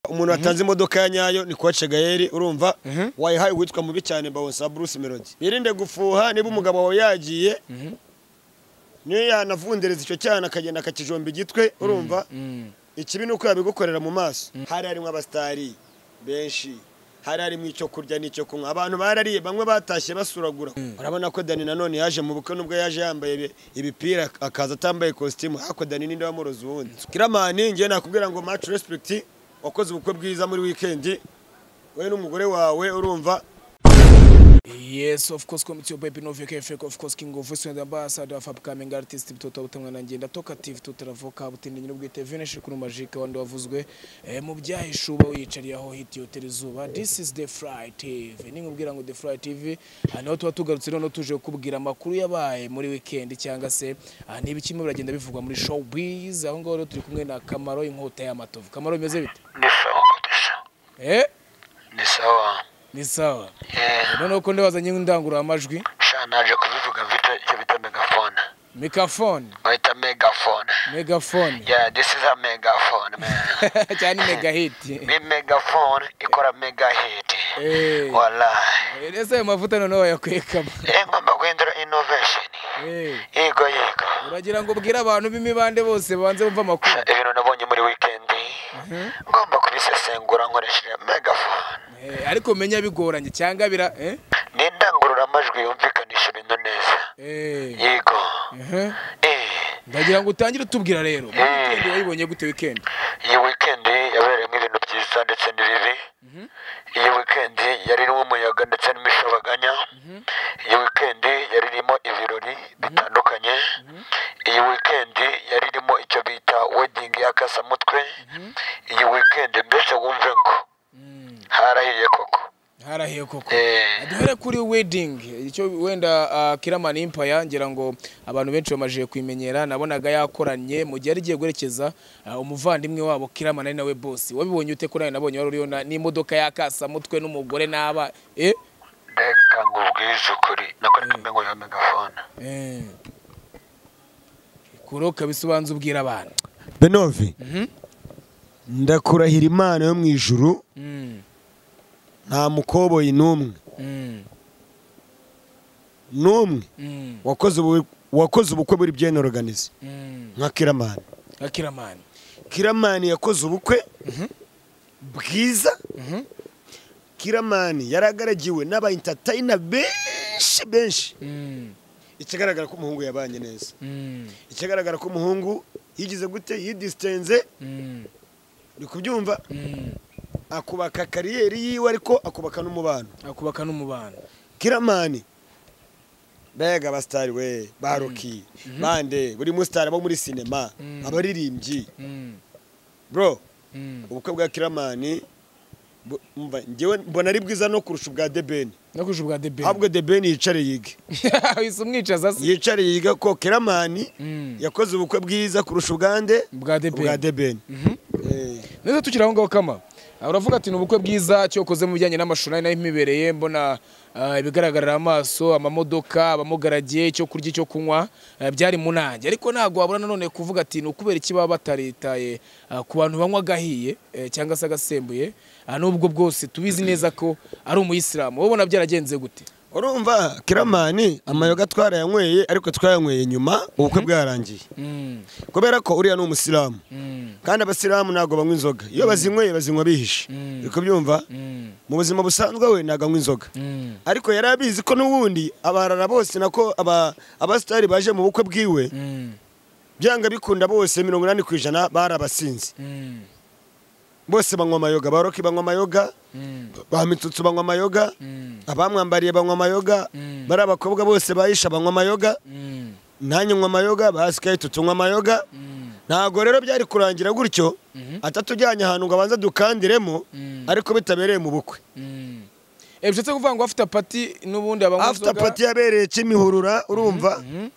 umuntu watanze imodoka ya nyayo ni koce gayeri urumva wayihaye uwitwa mubi cyane bawusa bruce melody birinde gufuha niba umugabo wawe yagiye niyo yanavundereza icyo cyana akagenda akakijomba igitwe urumva ikibi ni uko yabigukorera mu maso hari harimo abasitari benshi hari harimo icyo kurya n'icyo kunywa abantu barariye bamwe batashye basuragura urabona ko dani nanone yaje mu bukwe nubwo yaje yambaye ibi- ibipira akaza atambaye kositimu ariko dani ninde wamuroza ubundi kiramani ngewe nakubwira ngo maci respekiti wakoze ubukwe bwiza muri wikendi wowe n'umugore wawe urumva Yes, of course, come to your baby Novio KFK, of course, King of Voice and Ambassador of upcoming artist Toto Butamwana ngenda talkative tutara voka butindi nyine bwite Vinesh kuri Magic wandi wavuzwe eh, mu byahishuba wiyicariye aho hiti hotel zuba. This is the Fry TV. Ni nkubwira ngo the Fry TV aha niho tuba tugarutse noneho tuje kukubwira amakuru yabaye muri weekend cyangwa se aha niba kimwe biragenda bivugwa muri showbiz aho ngaho rero turi kumwe na Kamaro inkota y'amatovu. Kamaro bimeze bite? Ni sawa kabisa, Eh, ni sawa ni sawa. Eh, Noneho ko ndabazanye indangururamajwi sha naje kubivuga mfite icyo bita megafone microphone bayita megafone megafone yeah this is a megafone man cyane megahiti ni megafone ikora megahiti Eh. wallahi ese ayo mavuta noneho wayakwekamo Eh, ngomba guhindura innovation Eh, yego yego uragira ngo ubwire abantu b'imibande bose banze bumve amakuru Sha, ibintu nabonye muri weekend ngomba kubisesengura nkoresheje megafone Eh, ariko menya bigoranye cyangwa bira eh? ni indangururamajwi yumvikanisha ibintu neza Eh, yego mhm. eh ndagira ngo utangire utubwira rero muri Mm. weekend wayibonye gute weekend iyi wikendi yabereyemo ibintu byiza ndetse n'ibibi iyi wikendi yari irimo umuyaga ndetse n'imishabaganya iyi wikendi yari irimo ibirori bitandukanye iyi wikendi yari irimo icyo bita wedingi y'akasamutwe iyi wikendi mbese wumve ngo harahiye koko harahiye koko Eh. duhere kuri wedding icyo wenda uh, Kiraman Empire ngira ngo abantu benshi bamajije kuyimenyera nabonaga yakoranye mu gihe arigiye guherekeza uh, umuvandimwe wabo Kiraman ari nawe boss wabibonye ute ko nawe nabonye wari uriyo na- n'imodoka yakasa mutwe n'umugore n'aba eh reka nkubwize ukuri nako ntabwo ngo megafone eh kuroka bisobanza ubwira abantu benovi Mhm. ndakurahira imana yo mu ijuru mm. nta mukoboyi n'umwe mm. n'umwe mm. wakoze ubu- wakoze ubukwe buri byenoruganize mm. nka kiramani Kiraman kiramani yakoze ubukwe bwiza Mhm. kiramani yaragaragiwe n'abayintatayina benshi benshi mm. ikigaragara ko umuhungu yabanye neza mm. ikigaragara ko umuhungu yigize gute yidisitenze mm. ni kubyumva mm. akubaka kariyeri yiwe ariko akubaka n'umubano akubaka n'umubano kiramani mbega abasitari we baroki bande buri musitari bo muri sinema Mm. abaririmbyi mm. bro mm. ubukwe bwa kiramani bu- umva, njyewe mbona ari bwiza no kurusha ubwa debeni no kurusha ubwa debeni ahubwo debeni yicare yige wise umwicaza se yicare yiga ko kiramani Mm. yakoze ubukwe bwiza kurusha ubwande bwa ubwa debeni debeni Mhm. Eh, neza tukiri aho ngaho kama Ah, uravuga ati ni ubukwe bwiza cyo ukoze mu bijyanye n'amashuri ari nayo imibereye mbona ah, ibigaragarira amaso amamodoka abamugaragiye icyo kurya icyo kunywa ah, byari mu nanjye ariko ntabwo wabura nanone kuvuga ati ni ukubera iki baba bataritaye ah, ku bantu banywa agahiye eh, cyangwa se agasembuye Ah, n'ubwo bwose tubizi neza ko ari umuyisilamu wowe ubona byaragenze gute urumva kiramani amayoga twarayanyweye ariko twayanyweye nyuma ubukwe bwarangiye Mm, kubera ko uriya ni umusilamu mm, kandi abasilamu ntabwo banywa inzoga iyo bazinyweye bazinywa bihishe Mm. uri kubyumva mm, mu buzima busanzwe we ntabwo anywa inzoga mm, ariko yari abizi ko n'ubundi abarara bose nako aba- abasitari baje mu bukwe bwiwe mm, byanga bikunda bose mirongo inani ku ijana bari abasinzi mm, bose banywa amayoga baroki banywa amayoga mm, ba mitsutsu banywa amayoga mm, abamwambariye banywa amayoga Mm. bari abakobwa bose bayisha banywa amayoga mm, nanjye nywa amayoga basikayiti tunywa amayoga mm. ntabwo rero byari kurangira gutyo atatujyanye ahantu ngo abanze dukandiremo Mm. ariko bitabereye mu bukwe Mm. Eh, bishatse kuvuga ngo after party n'ubundi abanywa after party yabereye kimihurura urumva Mhm.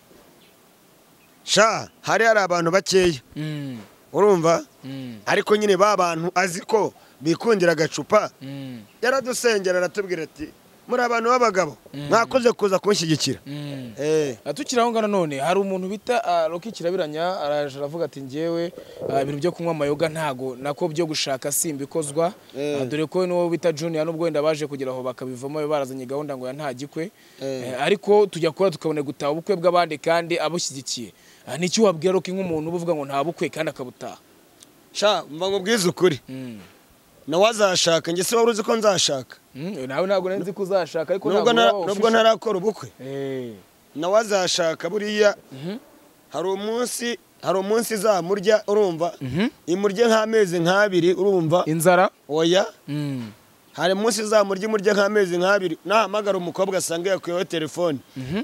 sha hari hari abantu bakeya Mm, urumva mm, ariko nyine ba bantu azi ko bikundira agacupa mm, yaradusengera aratubwira ati muri abantu b'abagabo mwakoze kuza kunshyigikira Eh. Ah, tukiri aho ngaho none hari umuntu bita ah, Rocky kirabiranya araje aravuga ati njyewe ah, ibintu byo kunywa amayoga ntago nako byo gushaka simbikozwa Eh. Ah, dore ko n'uwo bita Junior n'ubwo wenda baje kugera aho bakabivamo be barazanye gahunda ngo ya nta gikwe Eh, ariko tujya kora tukabona gutaha ubukwe bw'abandi kandi abushyigikiye Ah, ni iki wabwira Rocky nk'umuntu uba uvuga ngo nta bukwe kandi akabutaha sha mba nkubwize ukuri Mm. nawe azashaka njye se wari uzi ko nzashaka Mm, nawe ntabwo nari nzi ko uzashaka ariko nubwo ntabwo ntara- waba nubwo ufisha- ntarakora ubukwe Eh. nawe azashaka buriya Mhm. hari umunsi hari umunsi izamurya urumva Mhm. imurye nk'amezi nk'abiri urumva inzara oya Mm. hari umunsi izamurya imurye nk'amezi nk'abiri nahamagara umukobwa asanga yakuyeho telefone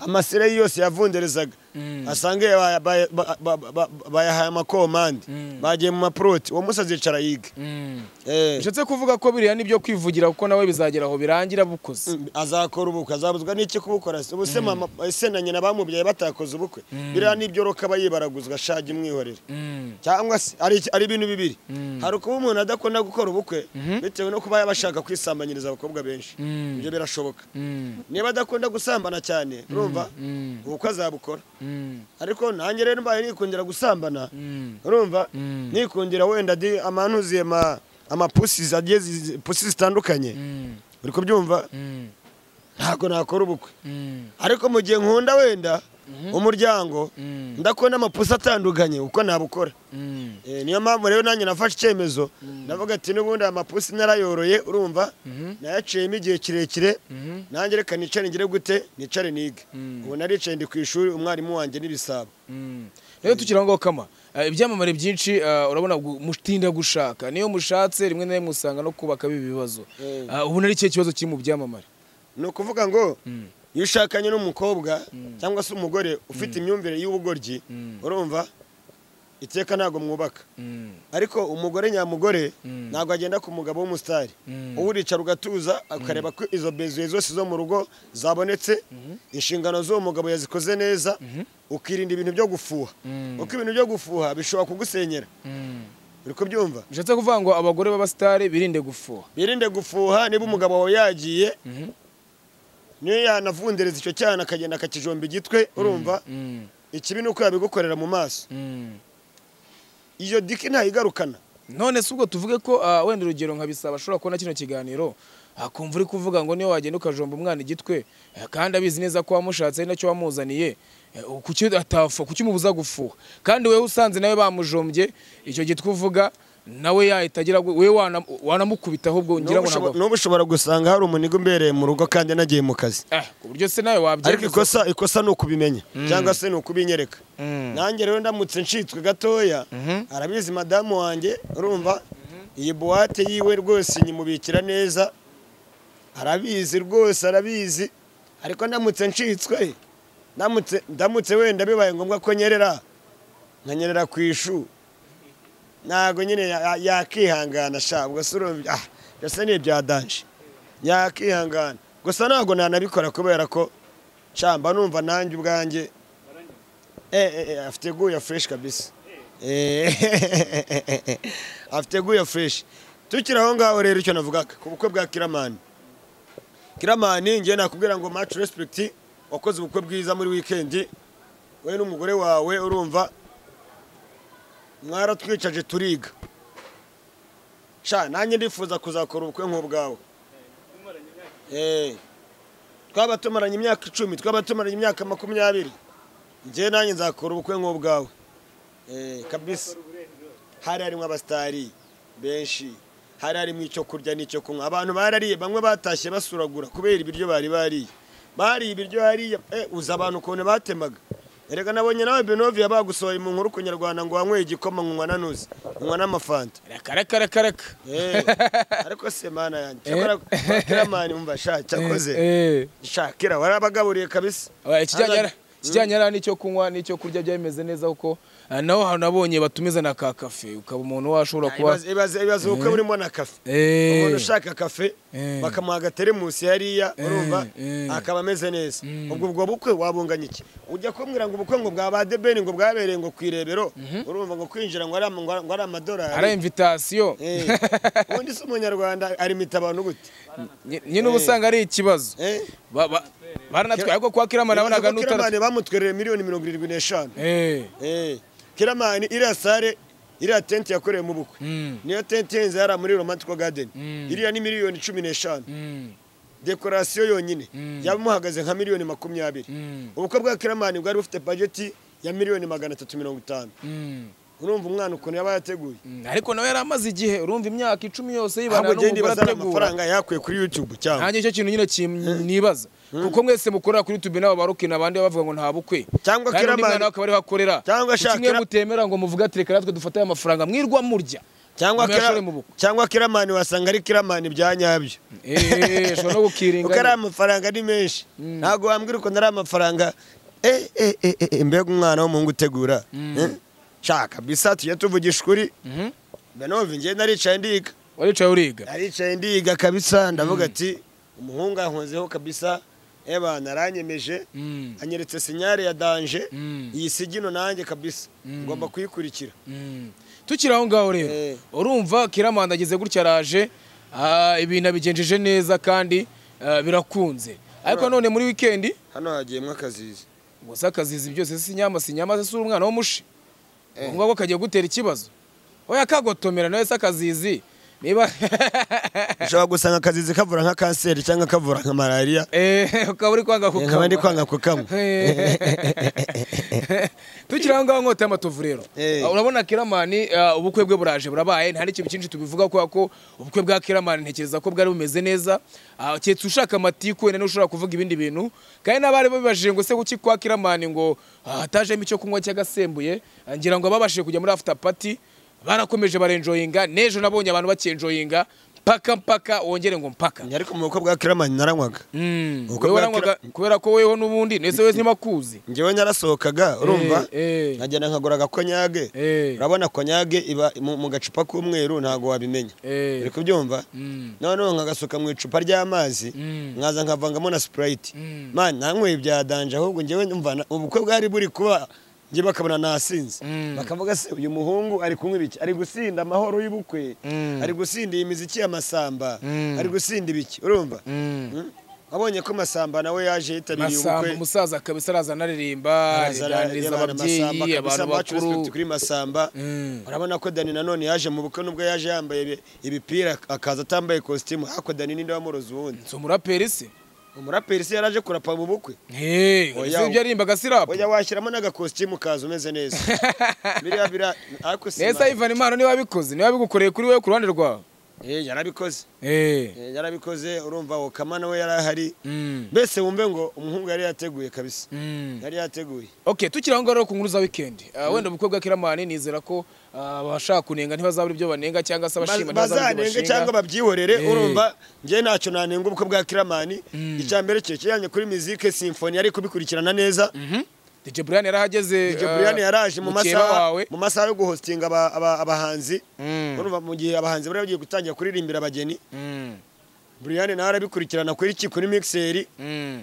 amasire ye yose yavunderezaga Mm. asanga yaba- ba- ba- ba- ba- bayahaye amakomande Mm. bagiye mu maproti uwo munsi azicara yiga Mm. Eh. bishatse kuvuga ko biriya ni byo kwivugira kuko nawe bizagera aho birangira bukoze Mm, azakora ubukwe azabuzwa n'iki kubukora se? ubu se mama se na nyina bamubyaye batakoze ubukwe biriya nibyo roka aba yibaraguzwa shaje imwihorere Mm. cyangwa se ari ari ibintu bibiri Mm. hari ukuba umuntu adakunda gukora ubukwe Mhm. bitewe no kuba yaba ashaka kwisambanyiriza abakobwa benshi Mm. ibyo birashoboka Mm. niba adakunda gusambana cyane urumva Mm. ubukwe azabukora Mm. ariko nanjye rero mbaye nikundira gusambana Mm. urumva Mm. nikundira wenda di amanuziye ma amapusi zagiye zi- pusi zitandukanye Mm. uri kubyumva Mm. ntabwo nakora ubukwe Mm. ariko mu gihe nkunda wenda umuryango Mm. ndakubona amapusi atandukanye uko nabukora Mm. Eh, niyo mpamvu rero nanjye nafashe icyemezo ndavuga ati n'ubundi aya mapusi narayoroye urumva Mhm. nayaciyemo igihe kirekire Mhm. nanjye reka nicare ngire gute nicare nige Mm. ubu naricaye ndi ku ishuri umwarimu wanjye n'ibisabo Mm. rero tukiri aho ngaho kama Eh, ibyamamare byinshi eh, urabona gu- mutinda gushaka niyo mushatse rimwe na rimwe usanga no kubaka biba ibibazo Eh. Ah, ubu nari ikihe kibazo kiri mu byamamare ni ukuvuga ngo Mm. iyo ushakanye n'umukobwa cyangwa se umugore ufite imyumvire y'ubugoryi Mm. urumva iteka ntabwo mwubaka Mm. ariko umugore nyamugore Mm. ntabwo agenda ku mugabo w'umusitari Mm. wowe uricara ugatuza akareba ko izo bezuye zose zo mu rugo zabonetse inshingano z'uwo mugabo yazikoze neza ukirinda ibintu byo gufuha Mm. kuko ibintu byo gufuha bishobora kugusenyera Mm. uri kubyumva bishatse kuvuga ngo abagore b'abasitari birinde gufuha birinde gufuha niba umugabo wawe yagiye niyo yanavundereza icyo cyana akagenda akakijomba igitwe urumva Mm. ikibi ni uko yabigukorera mu maso Mm. iyo diki ntayigarukana none se ubwo tuvuge ko ah, wenda urugero nka bisaba ashobora kubona kino kiganiro akumva uri kuvuga ngo niyo wagenda ukajomba umwana igitwe eh, kandi abizi neza ko wamushatse ari nacyo wamuzaniye eh, kuki atafu kuki umubuza gufuha kandi wowe usanze nawe bamujombye icyo gitwe uvuga nawe yahita agira ngo- wowe wana- wanamukubita ahubwo ngira ngo ntabwo n'ubu ushobora gusanga hari umuniga umbereye mu rugo kandi anagiye mu kazi eh ku buryo se nawe ariko wabyemeza ikosa ikosa ni ukubimenya cyangwa se ni ukubinyereka nanjye rero ndamutse ncitswe gatoya arabizi madamu wanjye urumva iyi buwate yiwe rwose nyimubikira neza arabizi rwose arabizi ariko ndamutse ncitswe ndamutse ndamutse wenda bibaye ngombwa ko nyerera nkanyerera ku ishu ntabwo nyine ya- ya- yakihangana sha ubwo se urumva ah byose ni ibyadanje yakihangana gusa ntabwo nanabikora kubera ko shamba numva nanjye ubwanjye eh, eh, eh, afite guya fureshi kabisa Eh, afite guya fureshi tukiri aho ngaho rero icyo navugaga ku bukwe bwa kiramani kiramani ngewe nakubwira ngo maci respekiti wakoze ubukwe bwiza muri wikendi wowe n'umugore wawe urumva mwaratwicaje turiga sha nanjye ndifuza kuzakora ubukwe nk'ubwawe Eh, twaba tumaranye imyaka icumi twaba tumaranye imyaka makumyabiri njye nanjye nzakora ubukwe nk'ubwawe Eh, kabisa hari harimo abasitari benshi hari harimo icyo kurya n'icyo kunywa abantu barariye bamwe batashye basuragura kubera ibiryo bari bariye bariye ibiryo hariya eh, uzi abantu ukuntu batemaga erega nabonye nawe benoviya bagusohoye mu nkuru ku nyarwanda ngo wanyweye igikoma nkanywa na nuzi nkanywa n'amafanta karaka Eh, ariko se mana yanjye cyakora kiramani mumva sha cyakoze eh shakira warabagaburiye kabisa Oya, ikijyanye Hano- na- ikijyanye na n'icyo kunywa n'icyo kurya byari bimeze neza kuko Ah, naho ahantu nabonye batumiza na ka kafe ukaba umuntu washobora kuba Ibibazo- ibibazo ibibazo ubukwe burimo na kafe Eh. umuntu ushaka kafe Eh. bakamuha agateremusi hariya urumva eh. akaba ameze neza ubwo ubwo bukwe wabunganya iki ujya kumbwira ngo ubukwe ngo bwa ba debeni ngo bwabereye ngo ku irebero urumva ngo kwinjira ngo ari ama- ngo ari- ngo ari ari amadolari imvitasiyo Eh. ubundi se umunyarwanda arimita abantu gute Ny- nyine uba usanga ari ikibazo Eh? Ba- ba- baranatwaye ariko kwa kirama Urabona nabonaga ko n'utara kiramani bamutwereye miliyoni mirongo irindwi n'eshanu Eh, Eh, kiramani iriya sare iriya tenti yakorewe mu bukwe Mm. niyo tenti ihenze hariya muri romantico garden Mm. iriya ni miliyoni cumi n'eshanu mm, dekorasiyo yonyine Mm. yaba imuhagaze nka miliyoni makumyabiri mm, ubukwe bwa kiramani bwari bufite bajeti ya miliyoni magana atatu mirongo itanu mm, urumva umwana ukuntu yaba yateguye mm. ariko nawe yari amaze igihe urumva imyaka icumi yose yibana ahubwo n'umugore genda ibaza ari ategura amafaranga yakuye kuri youtube cyangwa nanjye icyo kintu nyine kim- nibaza kuko mwese mukorera kuri youtube n'abo barukina abandi bavuga ngo nta bukwe Cyangwa kandi undi Kiramani- mwana we akaba ariho akorera Cyangwa Kuki mwe Shakira- mutemera ngo muvuge ati reka natwe dufate aya mafaranga mwirwa murya cyangwa Muyashore Kira- mu bukwe. cyangwa kiramani wasanga ari kiramani bya nyabyo eee ushobora no kuko ari gukiringa amafaranga ari menshi ntabwo wambwira ukuntu ari amafaranga eh, eh, eh, eh, eh, mbega umwana w'umuhungu utegura Eh? shaka bisa tujye tuvugisha ukuri Mhm. benove ngewe naricaye ndiga waricaye uriga naricaye ndiga kabisa ndavuga ati umuhungu ankozeho kabisa eba naranyemeje Mm, anyeretse sinyare ya danje Mm. iyi sigino nanjye kabisa ngomba kuyikurikira mm. tukiri aho ngaho rero Eh. urumva kiramanda ageze gutya araje ah, ibintu abigenjeje neza kandi ah, birakunze ariko none muri wikendi hano hagiyemo akazizi gusa akazizi byose si nyama si nyama si umwana w'umushi ubu ngubu kagiye gutera ikibazo oya kagotomera nawe se akazizi niba ushobora gusanga akazizi kavura nka kanseri cyangwa kavura nka malariya Eh, ukaba uri kwanga Eh, nkaba ndi kwanga kukanywa kukanywa tukiri aho ngaho nkota y'amatovu rero Eh. Uh, urabona kiramani uh, ubukwe bwe buraje burabaye nta n'ikintu cyinshi tubivuga kubera ko ubukwe bwa kiramani ntekereza ko bwari bumeze neza Uh, keretse ushaka amatiku wenda niwe ushobora kuvuga ibindi bintu kandi n'abari babibajije ngo se kuki kwa kiramani ngo ah, hatajemo icyo kunywa cy'agasembuye Ah, ngira ngo ababashije kujya muri after party barakomeje barenjoyinga n'ejo nabonye abantu bakenjoyinga mpaka mpaka wongere ngo mpaka ariko mu bukwe bwa kiramani naranywaga Mm, Ubukwe wewe bwa waranywaga- kubera ko weho n'ubundi nese wese ntibakuzi njyewe nyarasohokaga urumva eh. nkagenda nkagura agakonyage Eh. urabona konyage iba mu mu gacupa k'umweru ntabwo wabimenya Eh. uri kubyumva Mm. noneho nkagasuka mu icupa ry'amazi Mm. nkaza nkavangamo na sipurayiti Mm. mani nanyweye bya danje ahubwo njyewe numva na- ubukwe bwari buri kuba njye bakabona nasinze Mm. bakavuga se uyu muhungu ari kunywa ibiki ari gusinda amahoro y'ubukwe Mm. ari gusinda iyi miziki y'amasamba Mm. ari gusinda ibiki urumva Mm. Mm? wabonye ko masamba nawe yaje yitabiriye masamba ubukwe umusaza kabisa araza anaririmba ariganiriza ababyeyi abantu bakuru kuri masamba Mm. urabona ko dani nanone yaje mu bukwe nubwo yaje yambaye ibi- ibipira akaza atambaye kositimu ariko dani ninde wamuroza ubundi si umuraperi se umuraperi se yaraje kurapa mu bukwe Hey, Oya, ese ibyo yarimbaga si rap oya washyiramo n'agakositimu kaza umeze neza biriya bira ariko si nese ivan impano niba wabikoze niba wabigukoreye kuri wowe ku ruhande rwawe Eh, yarabikoze Eh. Eh, yarabikoze urumva okama nawe yari ahari Mm. mbese wumve ngo umuhungu yari yateguye kabisa Mm. yari yateguye okay tukiri aho ngaho rero ku nkuru za weekend Ah, wenda ubukwe bwa kiramani nizera ko ah, abashaka kunenga ntibazabura ibyo banenga cyangwa se abashima ntibazabura ibyo bazanenge cyangwa bashinga babyihorere Eh. urumva njye ntacyo nanenga ubukwe bwa kiramani icya mbere cye kijyanye kuri muzike simfoni yari kubikurikirana neza Mhm. DJ Brian yarahageze DJ ah, Brian yaraje mu mukeba masaha wawe mu masaha yo guhostinga aba- aba- abahanzi Mm. urumva mu gihe abahanzi bari bagiye gutangira kuririmbira abageni Mm. Brian nawe arabikurikirana kuri iki kuri mixeri Mm.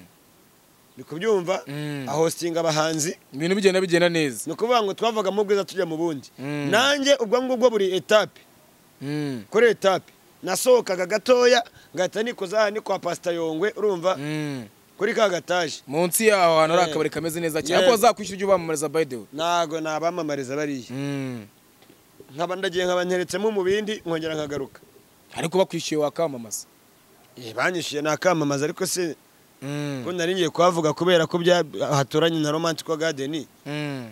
ni kubyumva Mm. ahostinga abahanzi ibintu bigenda bigenda neza ni ukuvuga ngo twavaga mu bwiza tujya mu bundi Mm. nanjye ubwo ngubwo buri etape Mm. kuri etape nasohokaga gatoya ngahita nikoza aha ni kwa pasita yongwe urumva Mm. kuri ka gataje munsi yaho ahantu hari Eh. akabari kameze neza cyane Yeah. ariko bazakwishyura ibyo bamamariza by the way ntago nabamamariza bariya Mm. nkaba ndagiye nkaba nteretsemo mu bindi nkongera nkagaruka ariko bakwishyuye wakamamaza Eh, banyishyuye nakamamaza ariko se Mm. ko nari ngiye kuhavuga kubera ko bya- haturanye na romantico garden Mm.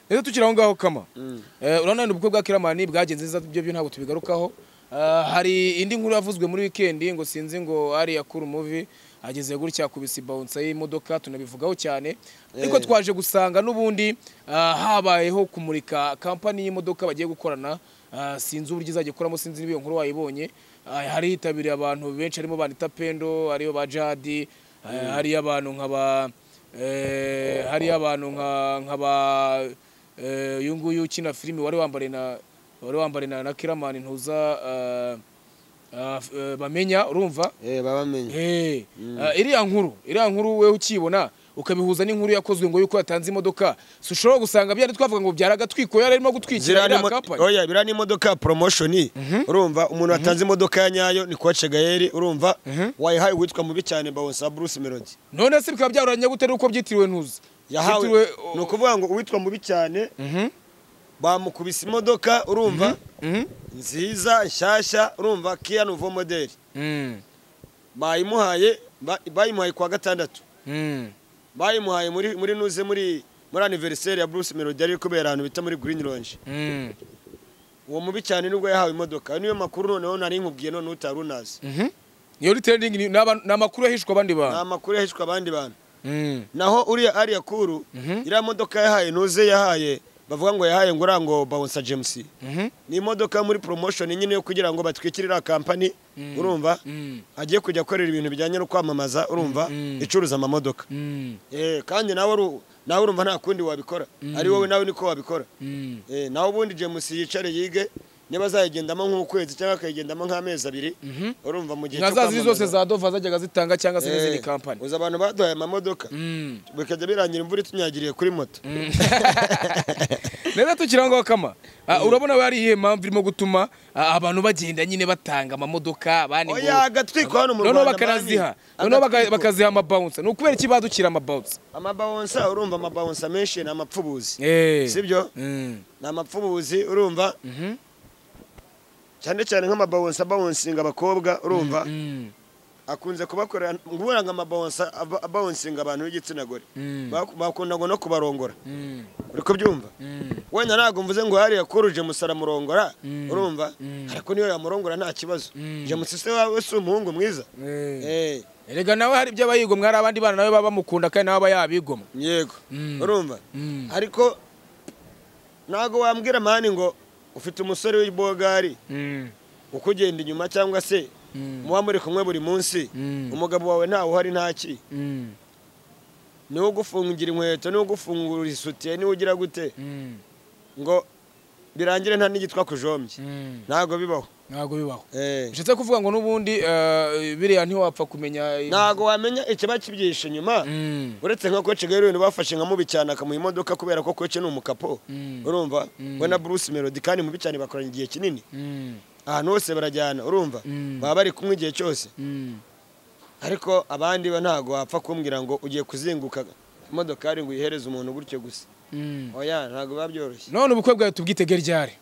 rero tukiri aho ngaho kama Mm. Eh, urabona wenda ubukwe bwa kiramani bwagenze neza ibyo byo ntabwo tubigarukaho Ah, hari indi nkuru yavuzwe muri wikendi ngo sinzi ngo ari yakura umuvi ageze gutya kubisa ibawunsa y'imodoka tunabivugaho cyane ariko Eh. twaje gusanga n'ubundi ah, habayeho kumurika kampani y'imodoka bagiye gukorana Ah, sinzi uburyo izajya ikoramo sinzi niba iyo nkuru wayibonye Ah, hari hitabiriye abantu benshi harimo banita pendo ariyo ba jadi ah, hariyo abantu nka ba eh, hariyo abantu nka nka ba Eh, uyu nguyu ukina filime wari wambare na wari wambare na, na Kiramani ntuza eh, ah, f- eh, bamenya urumva eh babamenye Eh, ah, iriya nkuru iriya nkuru we ukibona ukabihuza n'inkuru yakozwe ngo yuko yatanze imodoka si ushobora gusanga byari twavuga ngo byaragatwikwe yari arimo gutwikira ziriya ni iriya mo- kampani oya biriya ni imodoka ya promotion urumva umuntu watanze imodoka ya nyayo ni kuwace gayeri urumva wayihaye uwitwa mubi cyane bawusa bruce melody none se bikaba byaruranye gute nuko byitiriwe ntuzi yahawe Byitiriwe, o- ni ukuvuga ngo uwitwa mubi cyane Mhm, bamukubise imodoka urumva mhm, nziza nshyashya urumva kia nouveau model mhm, bayimuhaye ba- bayimuhaye kwa gatandatu mhm. bayimuhaye muri muri nuze muri muri anniversaire ya Bruce Melody ari kubera ahantu bita muri Green Lounge Mm. uwo mubi cyane nibwo yahawe imodoka Ayo niyo makuru noneho nari nkubwiye none utari unazi Mhm. Iyo retailing ni n'aba- ni amakuru yahishwa abandi ni bantu. amakuru yahishwe abandi bantu Mm. naho uriya ariya kuru Mhm. iriya modoka yahaye nuze yahaye bavuga ngo yahaye ngo uriya ngo bawunsa james Mhm. ni imodoka muri promotion nyine yo kugira ngo batwikire iriya kampani urumva Mm. agiye kujya akorera ibintu bijyanye no kwamamaza urumva Mm. icuruza amamodoka Mm. Eh, kandi nawe uru- nawe urumva nta kundi wabikora ari wowe nawe niko wabikora Mm. Eh, nawe ubundi james yicare yige niba azayigendamo nk'ukwezi cyangwa akayigendamo nk'amezi abiri Mhm. urumva mu gihe Nka cyo za ziri zose kwamamaza. za Dova zajyaga zitanga cyangwa se n'izindi Eh, kampani. uzi abantu baduhaye amamodoka Mm. bikajya birangira imvura itunyagiriye kuri moto Neza tukiraho ngaho kama. Ah, urabona we ari iyihe mpamvu irimo gutuma ah, abantu bagenda nyine batanga amamodoka abandi ngo- oya agatwiko hano mu noneho rwanda bakanaziha mani. noneho baka- Agatwiko. bakaziha amabawunsa ni ukubera iki badukira amabawunsa amabawonsa urumva amabawonsa menshi ni amapfubuzi Eh. sibyo Mm. ni amapfubuzi urumva Mhm. cyane cyane nk'amabawonsa abawonsinga abakobwa urumva Mm. akunze kubakorera nguvuga ngo amabawonsa aba- abawonsinga abantu b'igitsina gore Mm. Baku- bakunda ngo no kubarongora Mm. uri kubyumva Mm. wenda ntabwo mvuze ngo hariya kuruje musara murongora Mm. urumva Mm. ariko niyo yamurongora nta kibazo Mm. james se wawe si umuhungu mwiza Eh. Eh, erega nawe hari ibyo aba yigomwa hari abandi bana nawe baba bamukunda kandi nawe aba yabigomwa yego Mm. urumva Mm. ariko ntabwo wambwira mani ngo ufite umusore w'ibogari Mm. ukugenda inyuma cyangwa se Mm. muba muri kumwe buri munsi Mm. umugabo wawe ntawe uhari ntaki Mm. niwe ugufungira inkweto niwe ugufungura isutiye niwe ugira gute Mm. ngo birangire nta n'igitwa kujombye Mm. ntabwo bibaho ntabwo bibaho Eh. nshatse kuvuga ngo n'ubundi eh, biriya ntiwapfa kumenya ntabwo wamenya ikiba kibyishe nyuma Mm. uretse nka koce gaheri ibintu bafashe nka mubi cyane akamuha imodoka kubera ko koce ni umukapo Mm. urumva Mm. we na bruce melody kandi mubi cyane bakoranye igihe kinini Mm. ahantu hose barajyana urumva Mm. baba bari kumwe igihe cyose Mm. ariko abandi bo ntabwo wapfa kumbwira ngo ugiye kuzinguka imodokari ngo uyihereze umuntu gutyo gusa Mm. oya ntabwo biba byoroshye none ubukwe bwawe tubwitege ryari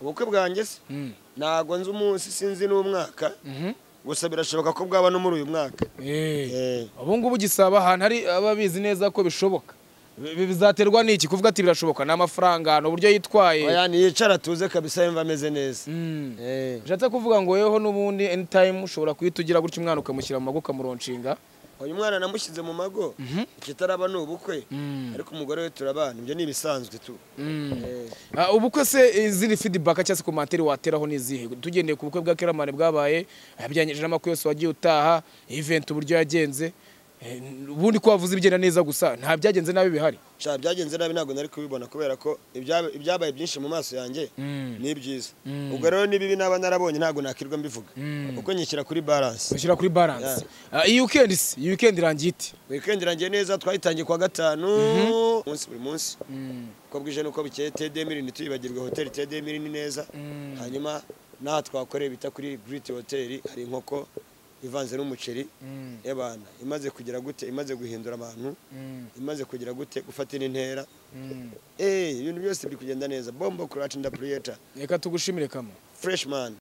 ubukwe bwanjye se Mm. ntabwo nzi umunsi sinzi n'umwaka Mhm. gusa birashoboka ko bwaba no muri uyu mwaka Eh. Eh, ubu ngubu gisaba ahantu hari ababizi neza ko bishoboka Bi- bi- bizaterwa n'iki kuvuga ati birashoboka ni amafaranga ni uburyo yitwaye oya ntiyicara atuze kabisa yumva ameze neza Mm. Eh, nshatse kuvuga ngo yeho n'ubundi anytime ushobora kuhita ugira gutya umwana ukamushyira mu mago ukamuroncinga uyu mwana namushyize mu mago ikitaraba ni ubukwe Mm. ariko umugore we turabana ibyo ni ibisanzwe tu Mm. Eh, Ah, ubukwe se izindi feedback cyangwa se komantere wateraho ni izihe tugendeye ku bukwe bwa Keramani bwabaye abyanyije n'amakuru yose wagiye utaha event uburyo yagenze eh, ubundi ko wavuze ibigenda neza gusa nta byagenze nabi bihari sha byagenze nabi ntabwo nari kubibona kubera ko ibyaba- ibyabaye byinshi mu maso yanjye ni byiza Mm. ubwo rero n'ibibi naba narabonye ntabwo nakirwa mbivuga Mm. kuko nyishyira kuri balance dushyira kuri balance Ah, iyi weekend se iyi weekend irangiye ite weekend irangiye neza twayitangiye kuwa gatanu umunsi buri munsi uko bwije n'uko bukeye td mirini tuyibagirwe hoteli td mirini neza Mm. hanyuma n'aha twakoreye bita kuri giriti hoteli hari inkoko ivanze n'umuceri Mm. y'abantu imaze kugira gute imaze guhindura abantu Mm. imaze kugira gute gufatira intera Mm. Eh, ibintu byose biri kugenda neza bombo kuraci ndapuriyeta reka tugushimire kama freshman